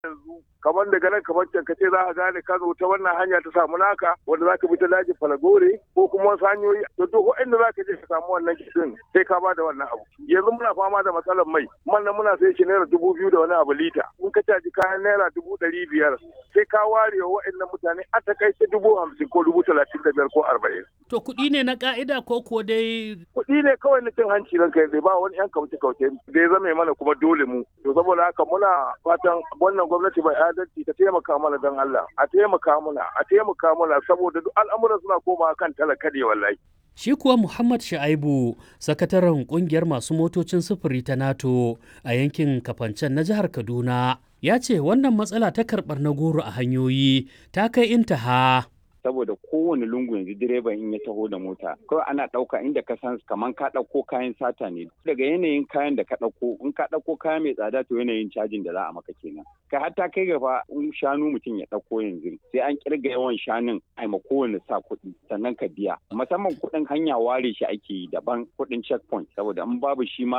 yanzu kamar daga nan kamar can ka ce za a gane ka zo ta wannan hanya ta samu naka wanda za ka bi ta daji falagore ko kuma wasu hanyoyi to duk inda za ka je ka samu wannan kishin sai ka bada wannan abu yanzu muna fama da matsalar mai man nan muna sai shi naira dubu biyu da wani abu lita in ka caji kayan naira dubu ɗari biyar sai ka ware wa waɗannan mutane a takaice dubu hamsin ko dubu talatin da biyar ko arba'in. To kuɗi ne na ƙa'ida ko kuwa dai kuɗi ne kawai na cin hanci ranka yanzu ba wani yan kauce kauce da ya zama mana kuma dole mu to saboda haka muna fatan wannan gwamnati bai adalci ta taimaka mana don Allah a taimaka mana a taimaka mana saboda duk al'amuran suna komawa kan talaka ne wallahi Shi kuwa Muhammad Sha'aibu, sakataren kungiyar masu motocin sufuri ta NATO a yankin Kafancen na jihar Kaduna, ya ce wannan matsala ta karɓar na goro a hanyoyi ta kai intaha. saboda kowane lungu yanzu direban in ya taho da mota kawai ana ɗauka inda ka san kaman ka ɗauko kayan sata ne daga yanayin kayan da ka ɗauko in ka ɗauko kaya mai tsada to yanayin cajin da za a maka kenan kai hatta kai gaba in shanu mutum ya ɗauko yanzu sai an kirga yawan shanun a ma kowane sa kuɗi sannan ka biya musamman kuɗin hanya ware shi ake yi daban kuɗin checkpoint saboda in babu shi ma